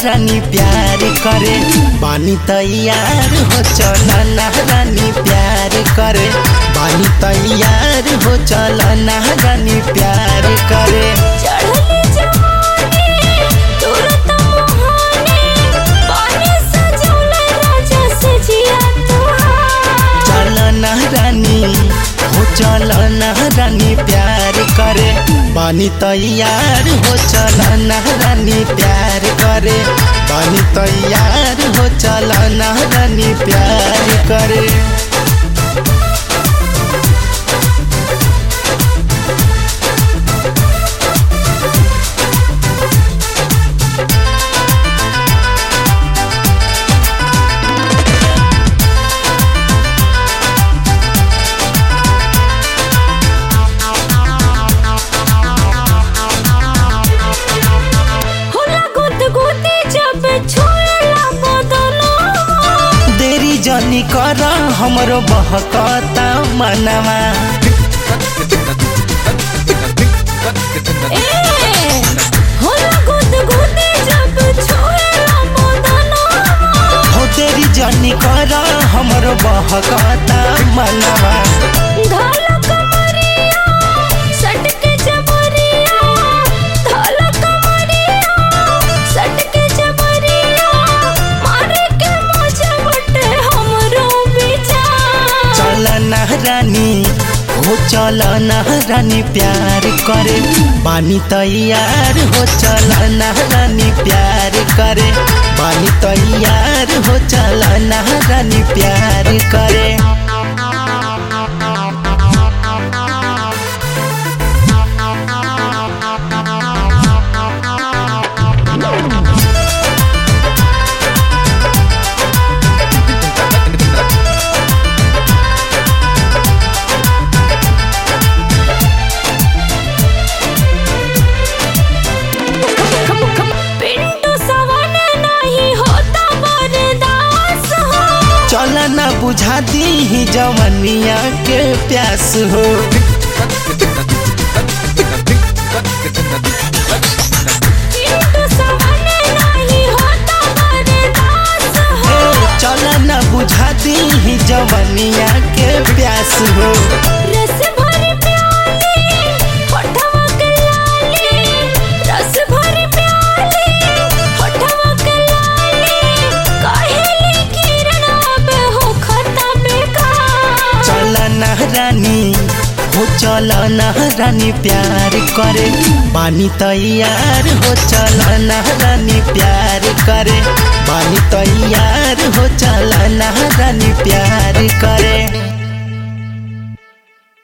रानी प्यार करे बानी तैयार हो चल ना रानी प्यार करे बानी तैयार हो चल ना रानी प्यार करे चढ़ले जवानी तुरत मोहानी पानी सजौले राजा से जिया तुहार चल ना रानी हो चल ना रानी प्यार करे बानी तैयार हो चल ना रानी प्यार करे बानी तैयार हो चल ना रानी प्यार करे होला गुद गुदी जब छोड़ला बदलो देरी जनी कर हमरो बहकता मनवा ए होला गुद गुदी जब छोड़ला बदलो हो देरी जनी कर हमरो बहकता मनवा धाल कमरिया सट के जबरिया धाल कमरिया सट के जबरिया मारे के मजा बटे हमरो विचार चल ना रानी हो चल ना रानी प्यार करे बानी तैयार हो चल ना रानी प्यार करे बानी तैयार हो चल ना रानी प्यार करे पिंटू सवन नहीं होता बरदास हो चल ना बुझा दी जवनिया के प्यास हो पिंटू सवन नहीं होता बरदास हो चल ना बुझा दी जवनिया के प्यास हो रस भरी प्याली होठवा के लाली रस भरी प्याली होठवा के लाली काहेली किरण अब हो खता बेकार चल ना रानी हो चल ना रानी प्यार करे बानी तैयार हो चल ना रानी प्यार करे बानी तैयार हो चल ना रानी प्यार करे